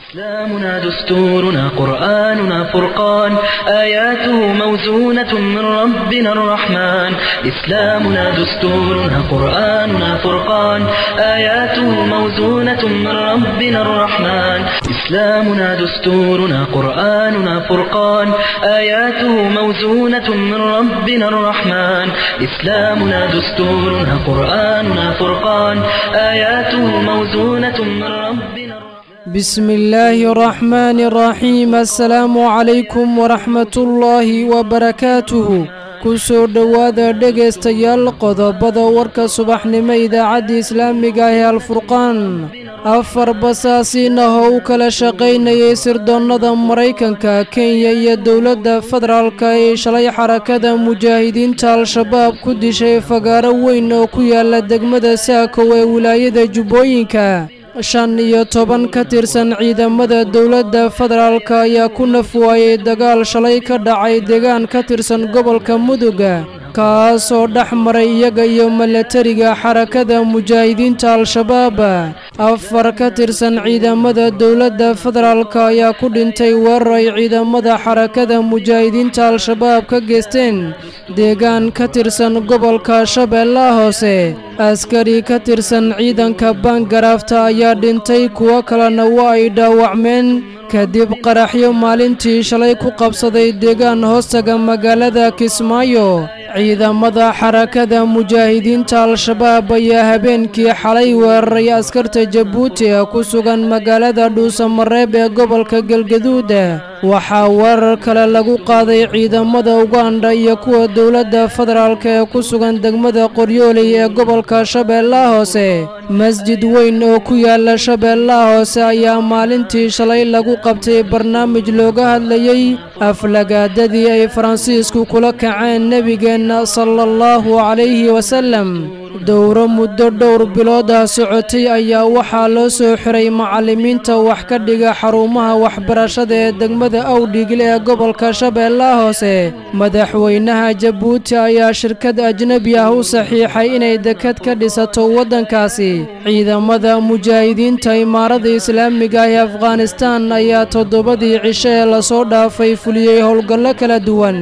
إسلامنا دستورنا قرآننا فرقان آياته موزونة من ربنا الرحمن إسلامنا دستورنا قرآننا فرقان آياته موزونة من ربنا الرحمن إسلامنا دستورنا قرآننا فرقان آياته موزونة من ربنا الرحمن إسلامنا دستورنا قرآننا فرقان آياته موزونة من ربنا الرحمن بسم الله الرحمن الرحيم السلام عليكم ورحمة الله وبركاته kusoo dhowaada dhegaystayaal qodobada warka subaxnimo idaacadda islaamiga ah ee alfurqaan afar basaasiin ah oo u kala shaqaynayay sirdoonnada maraykanka kenya iyo dowladda federaalka ee shalay xarakada mujaahidiinta al-shabaab ku dishay fagaaro weyn oo ku yaala degmada saakow ee wilaayada jubbooyinka shan iyo toban ka tirsan ciidamada dowladda federaalka ayaa ku naf waayey dagaal shalay ka dhacay deegaan ka tirsan gobolka muduga kaasoo dhex maray iyaga iyo milatariga xarakada mujaahidiinta al-shabaab afar ka tirsan ciidamada dowladda federaalka ayaa ku dhintay weerar ay ciidamada xarakada mujaahidiinta al-shabaab ka geysteen deegaan ka tirsan gobolka shabeellaha hoose askari ka tirsan ciidanka baangaraafta ayaa dhintay kuwo kalena waa ay dhaawacmeen kadib qaraxyo maalintii shalay ku qabsaday deegaan hoostaga magaalada kismaayo ciidamada xarakada mujaahidiinta al-shabaab ayaa habeenkii xalay weeraray askarta jabuuti ee ku sugan magaalada dhuusamareeb ee gobolka galgaduud waxaa weerar kale lagu qaaday ciidamada uganda iyo kuwa dowladda federaalka ee ku sugan degmada qoryooley ee gobolka shabeellaha hoose masjid weyn oo ku yaala shabeellaha hoose ayaa maalintii shalay lagu qabtay barnaamij looga hadlayey aflagaadadii ay faransiisku kula kaceen nebigeenna sala allahu calayhi wasalem dowro muddo dhowr bilood ah socotay ayaa waxaa loo soo xiray macallimiinta wax ka dhiga xarumaha waxbarashada ee degmada awdhigil ee gobolka shabeellaha hoose madaxweynaha jabuuti ayaa shirkad ajnebi ah u saxiixay inay dekad ka dhisato waddankaasi ciidamada mujaahidiinta imaarada islaamiga ah ee afghanistaan ayaa toddobadii cisho ee lasoo dhaafay fuliyey howlgallo kala duwan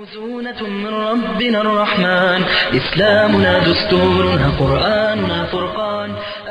من ربنا الرحمن إسلامنا دستورنا قرآننا فرقان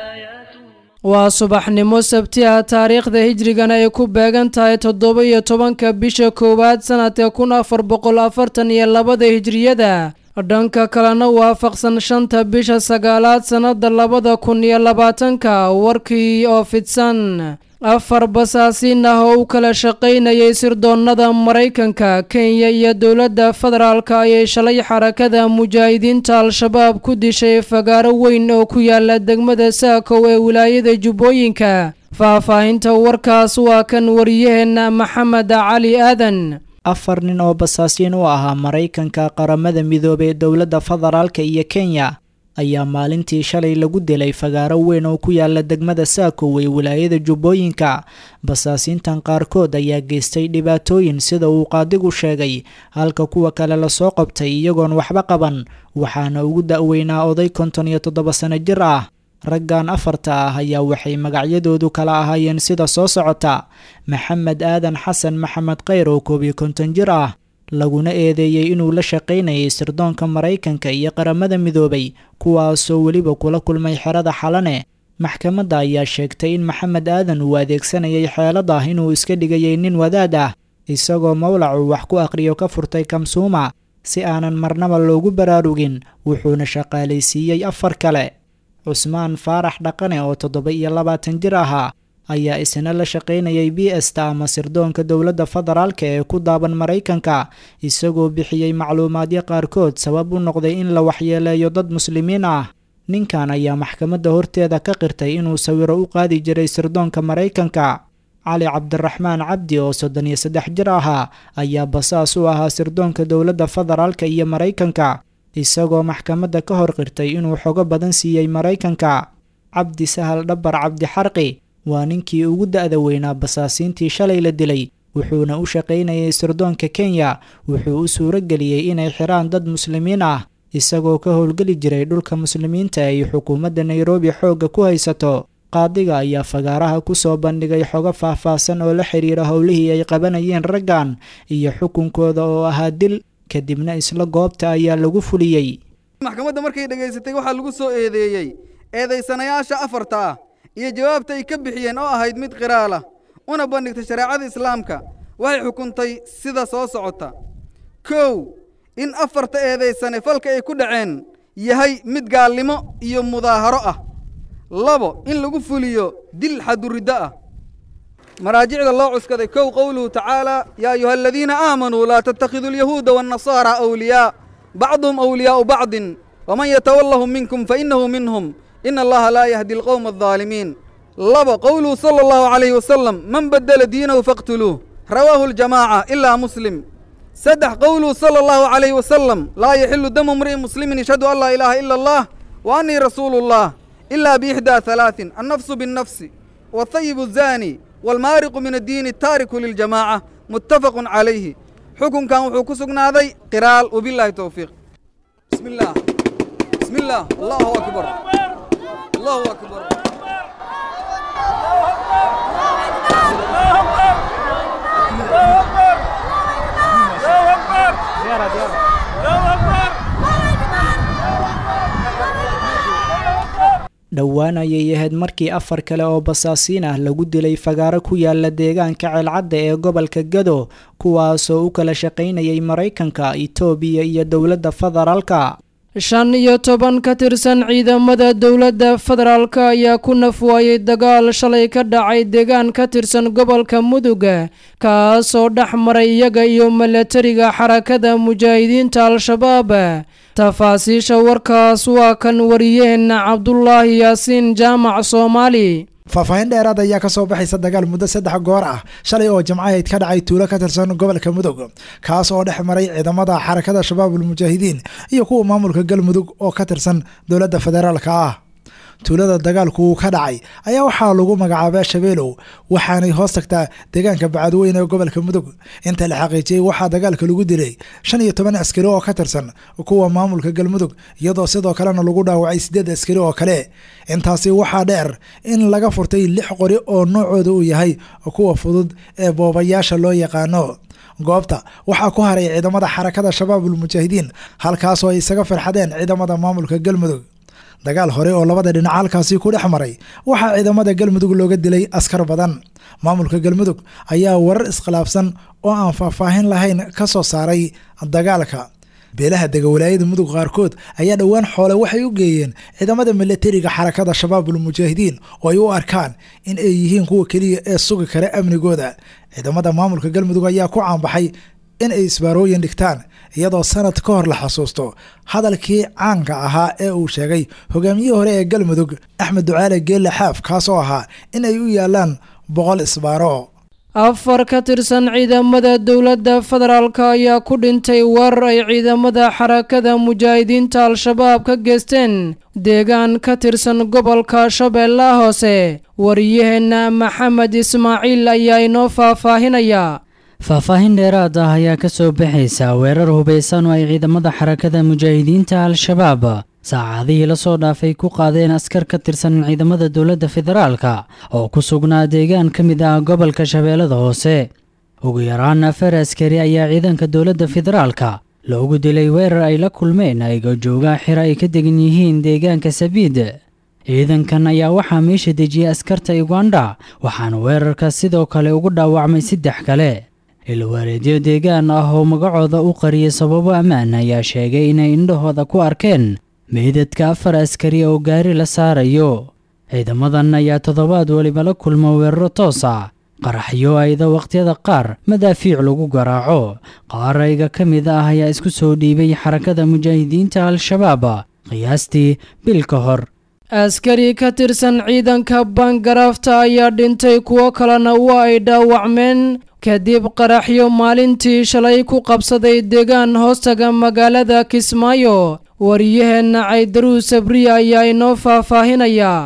waa subaxnimo sabti ah taariikhda hijrigana ay ku beegan tahay toddoba iyo tobanka bisha koowaad sanadka kun afar boqol afartan iyo labada hijriyada dhanka kalena waafaqsan shanta bisha sagaalaad sannada labada kun iyo labaatanka warkii oo fidsan afar basaasiin ah oo u kala shaqaynayay sirdoonnada maraykanka kenya iyo dowladda federaalka ayay shalay xarakada mujaahidiinta al-shabaab ku dishay fagaaro weyn oo ku yaala degmada saakow ee wilaayada jubbooyinka faahfaahinta warkaas waa kan wariyaheenna maxamed cali aadan afar nin oo basaasiin u ahaa maraykanka qaramada midoobay dowladda federaalka iyo kenya ayaa maalintii shalay lagu dilay fagaaro weyn oo ku yaala degmada saakow ee wilaayada jubbooyinka basaasiintan qaarkood ayaa geystay dhibaatooyin sida uu qaadigu sheegay halka kuwa kale lasoo qabtay iyagoon waxba qaban waxaana ugu da-weynaa oday konton iyo toddoba sano jir ah raggan afarta ah ayaa waxay magacyadoodu kala ahaayeen sida soo socota maxamed aadan xasan maxamed kheyr oo koob iyo konton jir ah laguna eedeeyey inuu la shaqaynayay sirdoonka maraykanka iyo qaramada midoobay kuwaasoo weliba kula kulmay xerada xalane maxkamadda ayaa sheegtay in maxamed aadan uu adeegsanayay xeelad ah inuu iska dhigayay nin wadaad ah isagoo mawlacu wax ku aqhriyo ka furtay kamsuuma si aanan marnaba loogu baraarugin wuxuuna shaqaalaysiiyey afar kale cusmaan faarax dhaqane oo toddoba iyo labaatan jir ahaa ayaa isna la shaqaynayay b esta ama sirdoonka dowladda federaalka ee ku daaban maraykanka isagoo bixiyey macluumaadyo qaarkood sabab u noqday in la waxyeeleeyo dad muslimiin ah ninkan ayaa maxkamadda horteeda ka qirtay inuu sawiro u qaadi jiray sirdoonka maraykanka cali cabdiraxmaan cabdi oo soddon iyo saddex jir ahaa ayaa basaas u ahaa sirdoonka dowladda federaalka iyo maraykanka isagoo maxkamadda ka hor qirtay inuu xogo badan siiyey maraykanka cabdi sahal dhabar cabdi xarqi waa ninkii ugu da-da weynaa basaasiintii shalay la dilay wuxuuna u shaqaynayay sirdoonka kenya wuxuu u suuro geliyey inay xiraan dad muslimiin ah isagoo ka howlgeli jiray dhulka muslimiinta ay xukuumadda nairobi xoogga ku haysato qaadiga ayaa fagaaraha kusoo bandhigay xogo faahfaahsan oo la xiriira howlihii ay qabanayeen raggan iyo xukunkooda oo ahaa dil kadibna isla goobta ayaa lagu fuliyey maxkamadda markay dhegaysatay waxaa lagu soo eedeeyey eedaysanayaasha afarta ah iyo jawaabta ay ka bixiyeen oo ahayd mid qiraalah una bandhigtay shareecada islaamka waxay xukuntay sida soo socota kow in afarta eedaysane falka ay ku dhaceen yahay mid gaalnimo iyo mudaaharo ah labo in lagu fuliyo dil xaduriddo ah maraajicda loo cuskaday kow qowluhu tacaala yaa ayuha aladiina aamanuu laa tattakhiduu alyahuuda waannasaara awliyaa bacduhum awliyaa'u bacdin waman yatawallahum minkum fainahu minhum ina allaha laa yahdi alqowma aldaalimiin laba qowluhu sala allahu calayhi wasalam man bedela diinahu faqtuluuh rawaahu aljamaaca ilaa muslim saddex qowluhu sala allahu calayhi wasalam laa yaxilu damu mri'in muslimin yashhadu an laa ilaaha ila allah wa annii rasuulu llah ilaa biixdaa halaatin annafsu binnafsi waathayibu azaani waalmaariqu min addiini taariku liljamaaca muttafaqun calayhi xukunkan wuxuu ku sugnaaday qiraal wabilaahi towfiiq bismi illaah bismi illaah allahu akbar allahu akbar dhowaan ayay ahayd markii afar kale oo basaasiin ah lagu dilay fagaaro ku yaala deegaanka ceelcadda ee gobolka gado kuwaasoo u kala shaqaynayay maraykanka itoobiya iyo dowladda federaalka shan iyo toban ka tirsan ciidamada dowladda federaalk ayaa ku nafwaayay dagaal shalay ka dhacay deegaan ka tirsan gobolka muduga kaasoo dhex maray iyaga iyo milatariga xarakada mujaahidiinta al-shabaab tafaasiisha warkaas waa kan wariyaheenna cabdulaahi yaasiin jaamac soomaali faahfaahin dheeraad ayaa ka soo baxaysa dagaal muddo saddex goor ah shalay oo jamcahayd ka dhacay tuulo ka tirsan gobolka mudug kaas oo dhex maray ciidamada xarakada shabaabul mujaahidiin iyo kuwa maamulka galmudug oo ka tirsan dowladda federaalka ah tuulada dagaalku uu ka dhacay ayaa waxaa lagu magacaabaa shabeelow waxaanay hoos tagtaa deegaanka bacadweyne ee gobolka mudug inta la xaqiijiyey waxaa dagaalka lagu dilay shan iyo toban askari oo ka tirsan kuwa maamulka galmudug iyadoo sidoo kalena lagu dhaawacay sideed askari oo kale intaasi waxaa dheer in laga furtay lix qori oo noocooda uu yahay kuwa fudud ee boobayaasha loo yaqaano goobta waxaa ku haray ciidamada xarakada shabaabul mujaahidiin halkaasoo ay isaga farxadeen ciidamada maamulka galmudug dagaal hore oo labada dhinac halkaasi ku dhex maray waxaa ciidamada galmudug looga dilay askar badan maamulka galmudug ayaa warar iskhilaafsan oo aan faahfaahin lahayn ka soo saaray dagaalka beelaha dega walaayada mudug qaarkood ayaa dhowaan xoole waxay u geeyeen ciidamada milatariga xarakada shabaabul mujaahidiin oo ay u arkaan in ay yihiin kuwa keliya ee sugi kara amnigooda ciidamada maamulka galmudug ayaa ku caanbaxay in ay isbaarooyin dhigtaan iyadoo sanad ka hor la xasuusto hadalkii caanka ahaa ee uu sheegay hogaamiyihii hore ee galmudug axmed ducaale geelle xaaf kaasoo ahaa in ay u yaalaan boqol isbaaro afar ka tirsan ciidamada dowladda federaalk ayaa ku dhintay weerar ay ciidamada xarakada mujaahidiinta al-shabaab ka geysteen deegaan ka tirsan gobolka shabeellaha hoose wariyaheenna maxamed ismaaciil ayaa inoo faahfaahinaya faahfaahin dheeraad ah ayaa ka soo baxaysa weerar hubaysan oo ay ciidamada xarakada mujaahidiinta al-shabaab saacadihii la soo dhaafay ku qaadeen askar ka tirsan ciidamada dowladda federaalka oo ku sugnaa deegaan ka mid ah gobolka shabeellada hoose ugu yaraan afar askari ayaa ciidanka dowladda federaalka loogu dilay weerar ay la kulmeen ayagoo joogaa xiro ay ka degan yihiin deegaanka sabiid ciidankan ayaa waxaa meesha dejiyey askarta uganda waxaana weerarka sidoo kale ugu dhaawacmay saddex kale ilwareedyo deegaan ah oo magacooda u qariyay sababo ammaan ayaa sheegay inay indhahooda ku arkeen meydadka afar askari oo gaari la saarayo ciidamadan ayaa toddobaad weliba la kulma weeraro toos ah qaraxyo ayda wakhtiyada qaar madaafiic lagu garaaco qaar ayga ka mid ah ayaa isku soo dhiibay xarakada mujaahidiinta al-shabaab qiyaastii bil ka hor askari ka tirsan ciidanka bangaraafta ayaa dhintay kuwo kalena waa ay dhaawacmeen kadib qaraxyo maalintii shalay ku qabsaday deegaan hoostaga magaalada kismaayo wariyaheenna caydaruu sabriya ayaa inoo faahfaahinaya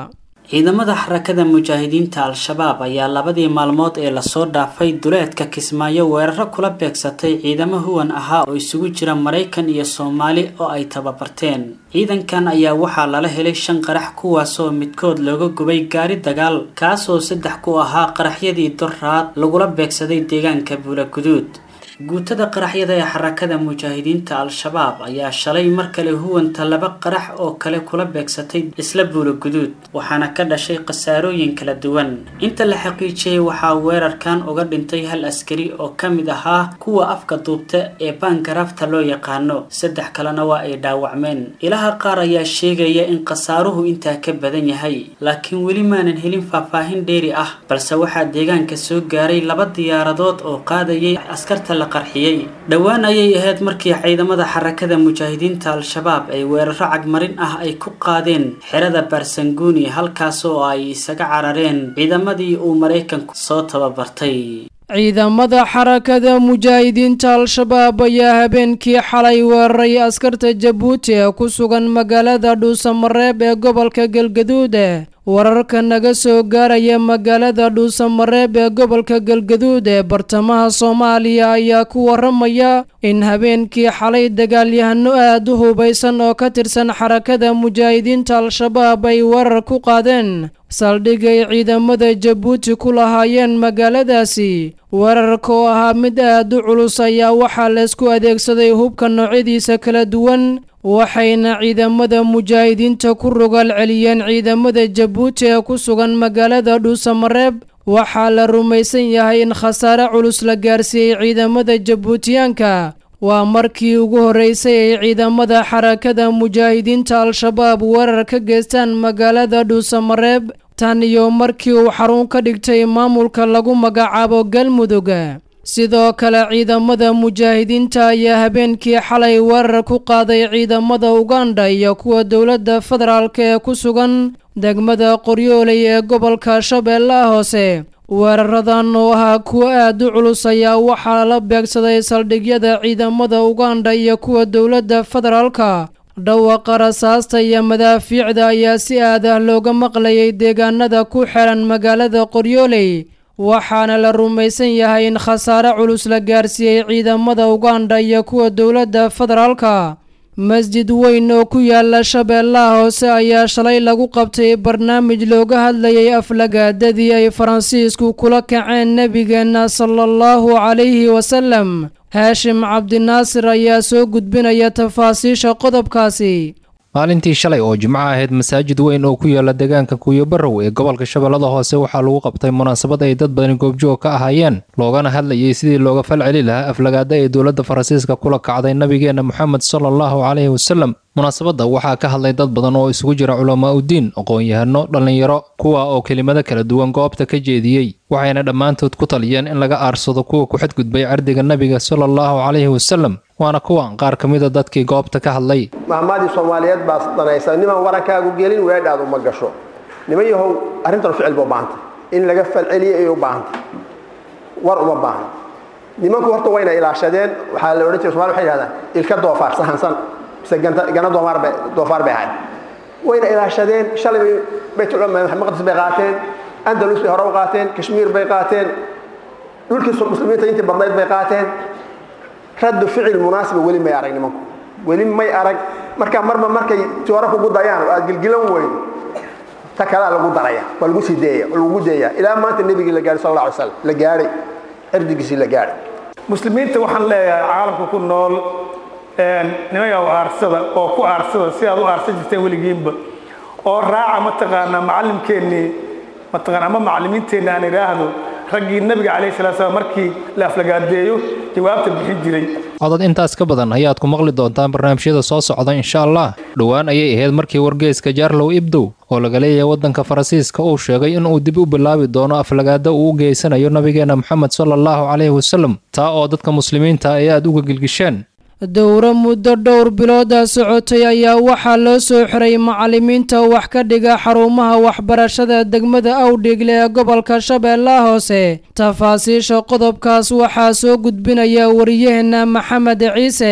ciidamada xarakada mujaahidiinta al-shabaab ayaa labadii maalmood ee lasoo dhaafay duleedka kismaayo weeraro kula beegsatay ciidamo huwan ahaa oo isugu jira maraykan iyo soomaali oo ay tababarteen ciidankan ayaa waxaa lala helay shan qarax kuwaasoo midkood looga gubay gaari dagaal kaasoo saddex ku ahaa qaraxyadii doraad lagula beegsaday deegaanka buulaguduud guutada qaraxyada ee xarakada mujaahidiinta al-shabaab ayaa shalay mar kale huwanta laba qarax oo kale kula beegsatay isla buulaguduud waxaana ka dhashay khasaarooyin kala duwan inta la xaqiijiyey waxaa weerarkan uga dhintay hal askari oo ka mid ahaa kuwa afka duubta ee baangaraafta loo yaqaano saddex kalena waa ay dhaawacmeen ilaha qaar ayaa sheegaya in khasaaruhu intaa ka badan yahay laakiin weli maanan helin faahfaahin dheeri ah balse waxaa deegaanka soo gaaray laba diyaaradood oo qaadayay askarta la qarxiyey dhowaan ayay ahayd markii ciidamada xarakada mujaahidiinta al-shabaab ay weeraro cagmarin ah ay ku qaadeen xerada baarsanguuni halkaas oo ay isaga carareen ciidamadii uu maraykanku soo tababartay ciidamada xarakada mujaahidiinta al-shabaab ayaa habeenkii xalay weeraray askarta jabuuti ee ku sugan magaalada dhuusamareeb ee gobolka galgaduud wararka naga soo gaaraya magaalada dhuusamareeb ee gobolka galgaduud ee bartamaha soomaaliya ayaa ku waramaya in habeenkii xalay dagaalyahano aad u hubaysan oo ka tirsan xarakada mujaahidiinta al-shabaab ay weerar ku qaadeen saldhigay ciidamada jabuuti ku lahaayeen magaaladaasi weerarka oo ahaa mid aad u culus ayaa waxaa laysku adeegsaday hubka noocyadiisa kala duwan waxayna ciidamada mujaahidiinta ku rogaal celiyeen ciidamada jabuuti ee ku sugan magaalada dhuusamareeb waxaa la rumaysan yahay in khasaare culus la gaarsiiyey ciidamada jabuutiyaanka waa markii ugu horreysay ay ciidamada xarakada mujaahidiinta al-shabaab weerar ka geystaan magaalada dhuusamareeb tan iyo markii uu xarun ka dhigtay maamulka lagu magacaabo galmudug sidoo kale ciidamada mujaahidiinta ayaa habeenkii xalay weerar ku qaaday ciidamada uganda iyo kuwa dowladda federaalk ee ku sugan degmada qoryooley ee gobolka shabeellaha hoose weeraradan oo ahaa kuwo aad u culus ayaa waxaa la beegsaday saldhigyada ciidamada uganda iyo kuwa dowladda federaalka dhawaqa rasaasta iyo madaafiicda ayaa si aad ah looga maqlayay deegaanada ku xeran magaalada qoryooley waxaana la rumaysan yahay in khasaare culus la gaarsiiyey ciidamada uganda iyo kuwa dowladda federaalka masjid weyn oo ku yaala shabeellaha hoose ayaa shalay lagu qabtay barnaamij looga hadlayay aflagaadadii ay faransiisku kula kaceen nebigeenna sala allahu calayhi wasalam haashim cabdinaasir ayaa soo gudbinaya tafaasiisha qodobkaasi maalintii shalay oo jimco ahayd masaajid weyn oo ku yaala deegaanka kuuyobarow ee gobolka shabeellada hoose waxaa lagu qabtay munaasabad ay dad badani goobjoog ka ahaayeen loogana hadlayay sidii looga falceli lahaa aflagaada ee dowladda faransiiska kula kacday nabigeenna moxamed sala allahu caleyhi wasalam munaasabadda waxaa ka hadlay dad badan oo isugu jira culamaa udiin aqoon-yahano dhallinyaro kuwa oo kelimado kala duwan goobta ka jeediyey waxayna dhammaantood ku taliyeen in laga aarsado kuwa ku xadgudbay cardiga nebiga sala allahu caleyhi wasalam waana kuwan qaar ka mida dadkii goobta ka hadlay mahmaadii soomaaliyeed baa danaysa nimaan warankaagu gelin weedhaadu ma gasho niman yahow arrintan ficil ba u baahantay in laga falceliyo ayay u baahantay war uma baahan nimanku horta wayna ilaashadeen waxaa la odhan jiray somali waxay yidhahdaan ilka doofaar sahansan mise gana doofaar bay doofaar bay ahayd wayna ilaashadeen shalay bay baytulmaqdis bay qaateen andalus bay hore u qaateen kashmiir bay qaateen dhulkii muslimiinta intii badnayd bay qaateen raddu ficil munaasiba weli may arag nimanku weli may arag marka marba markay joora kugu dayaan oo aad gilgilan weyn ta kalea lagu daraya waa lagu sii deeya waa lagu deeyaa ilaa maanta nebigii la gaadhay sal alla alay slam la gaadhay cirdigiisii la gaadhay muslimiinta waxaan leeyahay caalamka ku nool nimayaw aarsada oo ku aarsada si aad u aarsan jirteen weligiinba oo raaca mataqaanaa macallimkeennii mataqaana ama macallimiinteenna aan idhaahdo raggii nabiga calayhi salatu salaam markii la aflagaadeeyo jawaabta bixin jiray codad intaas ka badan ayaad ku maqli doontaan barnaamijyada soo socda insha allah dhowaan ayay ahayd markii wargeeska jaarlow ibdow oo laga leeyahay waddanka faransiiska uu sheegay in uu dib u bilaabi doono aflagaada uu u geysanayo nabigeenna moxamed sala allahu caleyhi wasalam taa oo dadka muslimiinta ay aada uga gilgisheen dowro muddo dhowr bilooda socotay ayaa waxaa loo soo xiray macallimiinta wax ka dhiga xarumaha waxbarashada degmada awdhigle ee gobolka shabeellaha hoose tafaasiisha qodobkaas waxaa soo gudbinaya wariyaheenna maxamed ciise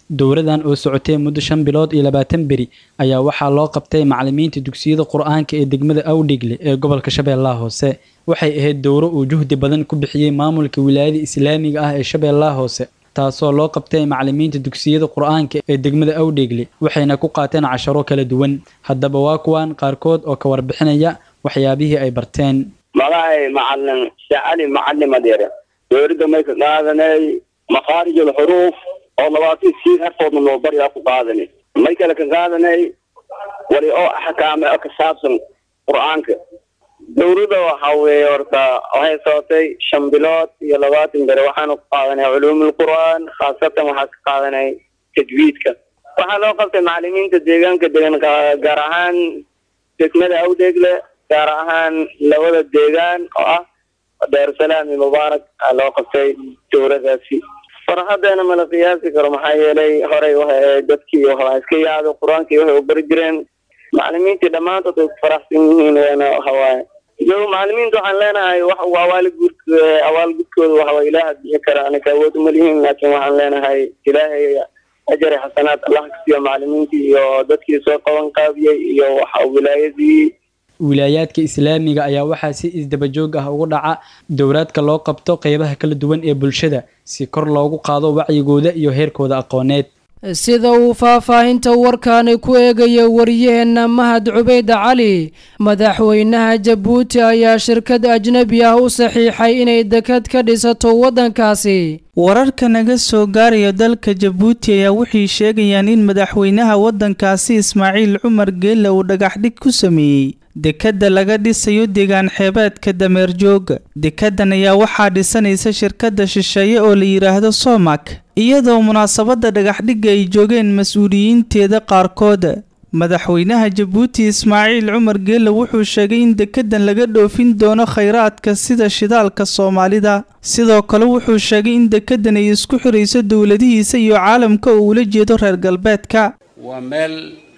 dowradan oo socotay muddo shan bilood iyo labaatan beri ayaa waxaa loo qabtay macalimiinta dugsiyada qur-aanka ee degmada awdhigle ee gobolka shabeellaha hoose waxay ahayd dowro uu juhdi badan ku bixiyey maamulka wilaayada islaamiga ah ee shabeellaha hoose taasoo loo qabtay macalimiinta dugsiyada qur-aanka ee degmada awdhigle waxayna ku qaateen casharo kala duwan haddaba waa kuwan qaarkood oo ka warbixinaya waxyaabihii ay barteen magahay macalin shacali macalin adeere dowladda may ka qaadanay makhaarij alxuruuf oo labaatan sii hartoodna noo baryaa ku qaadanay may kale ka qaadanay wali oo axkaame oo ka saabsan qur-aanka dowladda waxa weeye horta waxay socotay shan bilood iyo labaatan bere waxaanu ku qaadanay culuumulqur'aan khaasatan waxaa ka qaadanay tajwiidka waxaa loo qabtay macalimiinta deegaanka degan gaar ahaan degmada awdeegle gaar ahaan labada deegaan oo ah daarusalaam iyo mubaarak aa loo qabtay dowladaasi farxadeena mala qiyaasi karo maxaa yeelay horey waxa dadkii waxaa iska yaado qur-aankii waxay u bari jireen macalimiintii dhammaantood way ku faraxsan yihiin waana waxawaaye iyo macalimiinta waxaan leenahay wax uu awaali guud awaal gudkooda waxawaa ilaaha bixi kara anaka awood uma lihiin laakiin waxaan leenahay ilaahay ajari xasanaad allah ka siiyo macalimiintii iyo dadkii soo qaban qaabiyey iyo waxa wilaayadii wilaayaadka islaamiga ayaa waxaa si isdabajoog ah ugu dhaca dowlaadka loo qabto qeybaha kala duwan ee bulshada si kor loogu qaado wacyigooda iyo heerkooda aqooneed sida uu faahfaahinta warkaani ku eegaya wariyaheenna mahad cubeyd cali madaxweynaha jabuuti ayaa shirkad ajnebi ah u saxiixay inay dekad ka dhisato waddankaasi wararka naga soo gaaraya dalka jabuuti ayaa waxay sheegayaan in madaxweynaha waddankaasi ismaaciil cumar geelle uu dhagaxdhig ku sameeyey dekadda laga dhisayo deegaan xeebeedka dameerjooga dekaddan ayaa waxaa dhisanaysa shirkadda shisheeye oo la yidhaahdo somak iyadoo munaasabadda dhagaxdhigga ay joogeen mas-uuliyiinteeda qaarkood madaxweynaha jabuuti ismaaciil cumar geelle wuxuu sheegay in dekaddan laga dhoofin doono khayraadka sida shidaalka soomaalida sidoo kale wuxuu sheegay in dekaddan ay isku xirayso dowladihiisa iyo caalamka oo ula jeedo reer galbeedka waa meel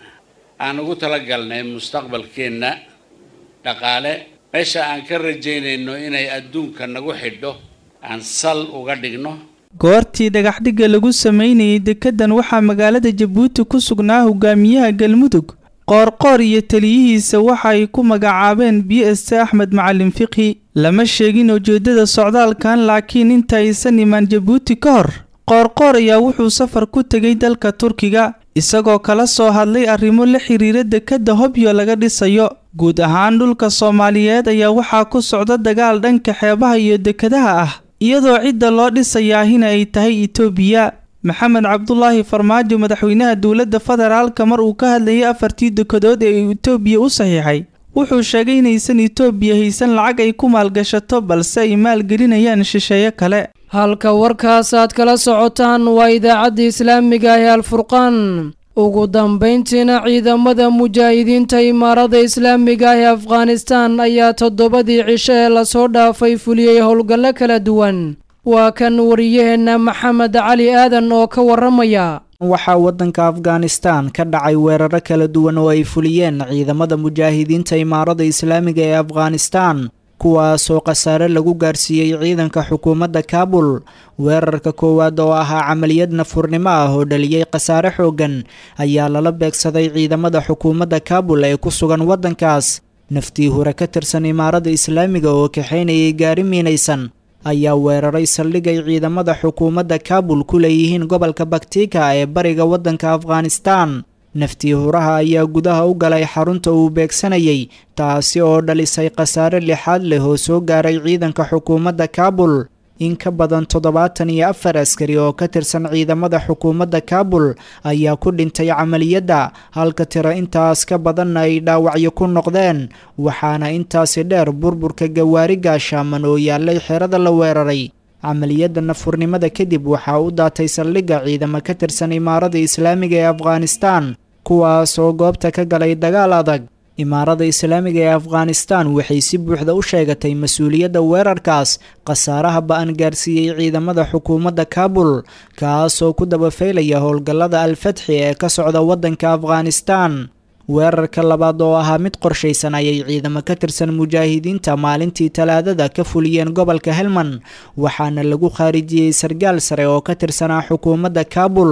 aan ugu talagalnay mustaqbalkeenna dhaqaale meesha aan ka rajaynayno inay adduunka nagu xidho aan sal uga dhigno goortii dhagaxdhigga lagu sameynayay dekaddan waxaa magaalada jabuuti ku sugnaa hogaamiyaha galmudug qoorqoor iyo taliyihiisa waxa ay ku magacaabeen b s t axmed macalin fiqhi lama sheegin ujeeddada socdaalkan laakiin inta aysan imaan jabuuti ka hor qoorqoor ayaa wuxuu safar ku tegay dalka turkiga isagoo kala soo hadlay arrimo la xiriira dekadda hobyo laga dhisayo guud ahaan dhulka soomaaliyeed ayaa waxaa ku socda dagaal dhanka xeebaha iyo dekadaha ah iyadoo cidda loo dhisayaahina ay tahay itoobiya maxamed cabdulaahi farmaajo madaxweynaha dowladda federaalka mar uu ka hadlayay afartii dekedood ee itoobiya u saxiixay wuxuu sheegay inaysan itoobiya haysan lacag ay ku maalgashato balse ay maalgelinayaan shisheeye kale halka warkaas aad kala socotaan waa idaacadda islaamiga ee alfurqaan ugu dambayntiina ciidamada mujaahidiinta imaarada islaamiga ee afghanistan ayaa toddobadii cisho ee lasoo dhaafay fuliyey howlgallo kala duwan waa kan wariyaheenna maxamed cali aadan oo ka waramaya waxaa waddanka afghanistan ka dhacay weeraro kala duwan oo ay fuliyeen ciidamada mujaahidiinta imaarada islaamiga ee afghanistan kuwaasoo khasaare lagu gaarsiiyey ciidanka xukuumadda kaabul weerarka koowaad oo ahaa camaliyad nafurnimo ah oo dhaliyey khasaare xooggan ayaa lala beegsaday ciidamada xukuumadda kaabul ee ku sugan waddankaas naftii hore ka tirsan imaarada islaamiga oo kaxaynayay gaari miinaysan ayaa weeraray saldhigay ciidamada xukuumadda kaabul ku leeyihiin gobolka baktika ee bariga waddanka afghanistan naftii huraha ayaa gudaha u galay xarunta uu beegsanayay taasi oo dhalisay khasaare lixaad leh oo soo gaaray ciidanka xukuumadda kaabul in ka badan toddobaatan iyo afar askari oo ka tirsan ciidamada xukuumadda kaabul ayaa ku dhintay camaliyadda halka tiro intaas ka badanna ay dhaawacyo ku noqdeen waxaana intaasi dheer burburka gawaari gaashaaman oo yaallay xerada la weeraray camaliyadda nafurnimada kadib waxaa u daatay saldhigga ciidamo ka tirsan imaarada islaamiga ee afghanistan kuwaas oo goobta ka galay dagaal adag imaarada islaamiga ee afghanistan waxay si buuxda u sheegatay mas-uuliyadda weerarkaas khasaaraha ba-an gaarsiiyey ciidamada xukuumadda kaabul kaasoo ku dabafaylaya howlgallada al-fatxi ee ka socda waddanka afghanistan weerarka labaad oo ahaa mid qorshaysan ayay ciidamo ka tirsan mujaahidiinta maalintii talaadada ka fuliyeen gobolka helmand waxaana lagu khaarijiyey sargaal sare oo ka tirsanaa xukuumadda kaabul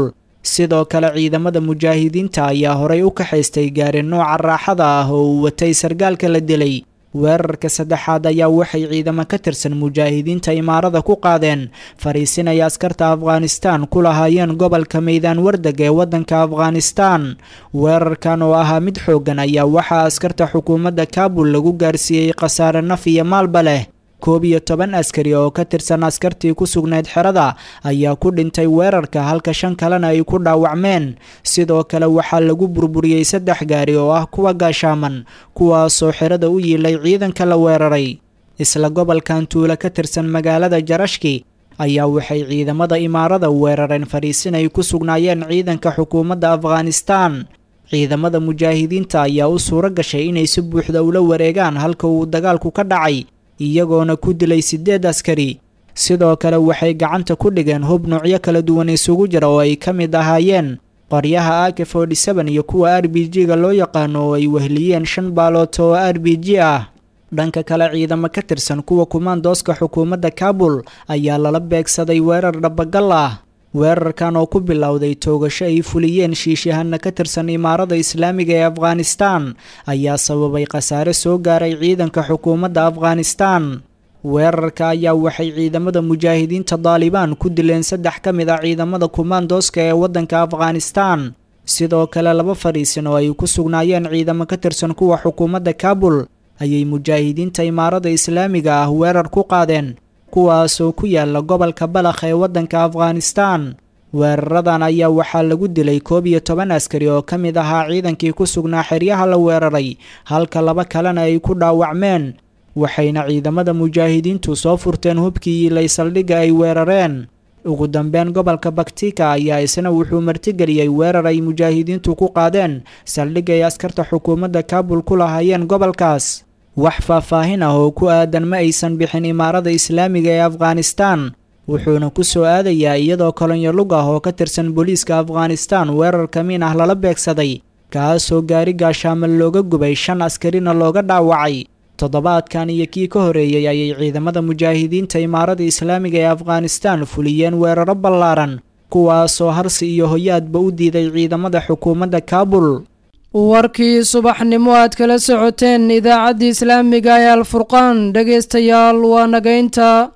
sidoo kale ciidamada mujaahidiinta ayaa horay u kaxaystay gaari nooca raaxada ah oo uu watay sargaalka la dilay weerarka saddexaad ayaa waxay ciidamo ka tirsan mujaahidiinta imaarada ku qaadeen fariisinaya askarta afghanistan ku lahaayeen gobolka meydaan wardeg ee waddanka afghanistan weerarkan oo ahaa mid xooggan ayaa waxaa askarta xukuumadda kaabul lagu gaarsiiyey khasaare naf iyo maalba leh koob iyo toban askari oo ka tirsan askartii ku sugnayd xerada ayaa ku dhintay weerarka halka shan kalena ay ku dhaawacmeen sidoo kale waxaa lagu burburiyey saddex gaari oo ah kuwa gaashaaman kuwaasoo xerada u yiilay ciidanka la weeraray isla gobolkan tuulo ka tirsan magaalada jarashki ayaa waxay ciidamada imaarada weerareen fariisin ay ku sugnaayeen ciidanka xukuumadda afghanistan ciidamada mujaahidiinta ayaa u suuro gashay inay si buuxda ula wareegaan halka uu dagaalku ka dhacay iyagoona ku dilay siddeed askari sidoo kale waxay gacanta ku dhigeen hub noocyo kala duwan isugu jira oo ay ka mid ahaayeen qoryaha ak forty seven iyo kuwa r b g-ga loo yaqaano oo ay wehliyeen shan baalood oo r b g ah dhanka kale ciidamo ka tirsan kuwa kumaandooska xukuumadda kaabul ayaa lala beegsaday weerar dhabagal ah weerarkan oo ku bilowday toogasho ay fuliyeen shiishyahanna ka tirsan imaarada islaamiga ee afghanistan ayaa sababay khasaare soo gaaray ciidanka xukuumadda afghanistan weerarka ayaa waxay ciidamada mujaahidiinta daalibaan ku dileen saddex ka mid ah ciidamada kumaandooska ee waddanka afghanistan sidoo kale laba fadhiisin oo ay ku sugnaayeen ciidamo ka tirsan kuwa xukuumadda kaabul ayay mujaahidiinta imaarada islaamiga ah weerar ku qaadeen kuwaasoo ku yaala gobolka balakh ee waddanka afghanistan weeraradan ayaa waxaa lagu dilay koob iyo toban askari oo ka mid ahaa ciidankii ku sugnaa xeryaha la weeraray halka laba kalena ay ku dhaawacmeen waxayna ciidamada mujaahidiintu soo furteen hubkii yiilay saldhigga ay weerareen ugu dambeyn gobolka baktika ayaa isna wuxuu martigeliyey weerar ay mujaahidiintu ku qaadeen saldhig ay askarta xukuumadda kaabul ku lahaayeen gobolkaas wax faahfaahin ah oo ku aadan ma aysan bixin imaarada islaamiga ee afghanistan wuxuuna ku soo aadayaa iyadoo kolonyo lug ah oo ka tirsan booliiska afghanistan weerar kamiin ah lala beegsaday kaasoo gaari gaashaamal looga gubay shan askarina looga dhaawacay toddobaadkan iyo kii ka horeeyey ayay ciidamada mujaahidiinta imaarada islaamiga ee afghanistan fuliyeen weeraro ballaaran kuwaasoo harsi iyo hoyaadba u diiday ciidamada xukuumadda kaabul warkii subaxnimo aad kala socoteen idaacaddii islaamiga ee alfurqaan dhegaystayaal waa nagaynta